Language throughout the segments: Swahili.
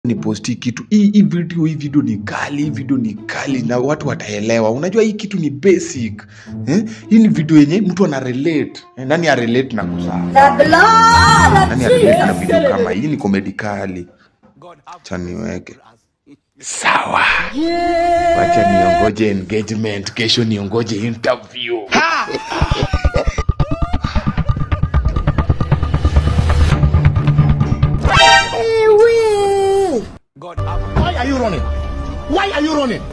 ni posti kitu hii hii video hii video ni kali hii video ni kali na watu wataelewa unajua hii kitu ni basic eh? hii ni video yenye mtu ana relate eh? nani a relate na kuzaa The blood of nani a relate na Jesus. video kama hii ni komedi kali cha niweke sawa wacha niongoje engagement kesho niongoje interview Why are you running? Why are you running?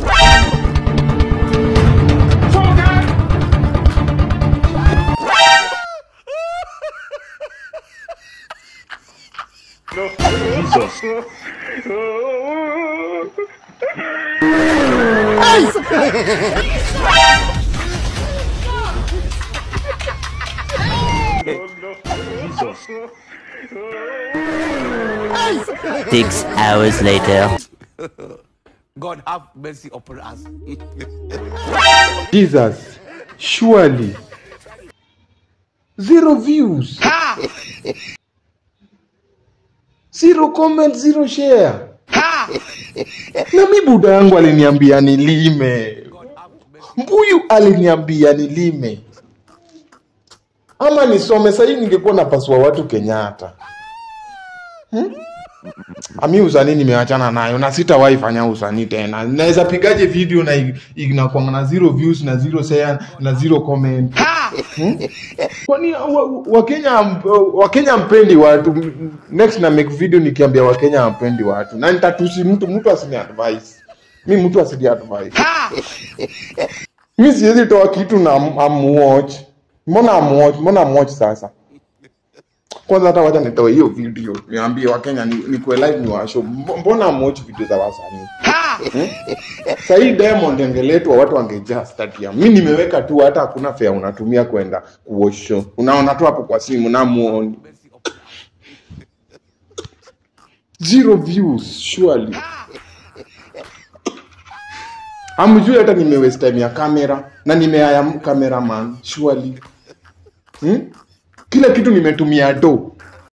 Six hours later. God have mercy upon us. jesus surely zero views zero comment zero share na mi buda yangu aliniambia nilime mbuyu aliniambia nilime ama nisome sahii ningekuwa napasua watu kenyatta hmm? ami usanii nimeachana nayo na sitawahi fanya usanii tena naweza pigaje video na i- inakwanga na zero views na zero share na zero comment hmm? kwani wa- wakenya wa wakenya mpendi watu M- next na make video nikiambia wakenya ampendi watu na nitatusi mtu mtu asini advice mi mtu asini advice mi siwezi toa kitu na am- amuwatch mbona amuwatch mbona amuwatch sasa kwanza hata wacha nitoe hiyo video niambie wakenya ni, ni kwe live ni washo mbona amuwatch video za wasanii hmm? sahii diamond angeletwa watu wangejaa stadium mi nimeweka tu hata hakuna fea unatumia kwenda kuwatch show unaona tu hapo kwa simu namuoni zero views surely amjui hata nimewaste time ya kamera na nimeaya cameraman surely hmm? kila kitu nimetumia do